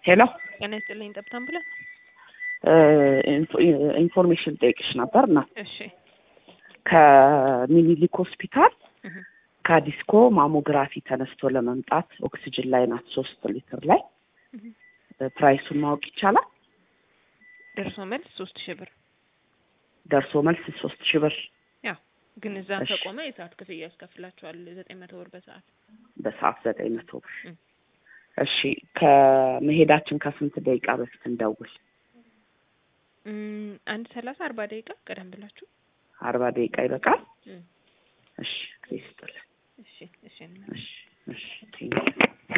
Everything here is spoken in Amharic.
ሄሎ ጤና ይስጥልኝ። ጠብታ አምቡላንስ። ኢንፎርሜሽን ጠይቅሽ ነበር እና እሺ ከሚኒሊክ ሆስፒታል እህ፣ ከዲስኮ ማሞግራፊ ተነስቶ ለመምጣት ኦክሲጅን ላይ ናት ሶስት ሊትር ላይ እህ። ፕራይሱን ማወቅ ይቻላል? ደርሶ መልስ ሶስት ሺህ ብር። ደርሶ መልስ ሶስት ሺህ ብር ያው ግን እዛ እሺ። ከቆመ የሰዓት ክፍያ ያስከፍላቸዋል ዘጠኝ መቶ ብር በሰዓት። በሰዓት ዘጠኝ መቶ ብር። እም። እሺ ከመሄዳችን ከስንት ደቂቃ በፊት እንደውል? እም፣ አንድ ሰላሳ አርባ ደቂቃ ቀደም ብላችሁ። አርባ ደቂቃ ይበቃል? እም፣ እሺ ጊዜ ይስጥልን። እሺ እሺ እሺ እሺ ቴንኪው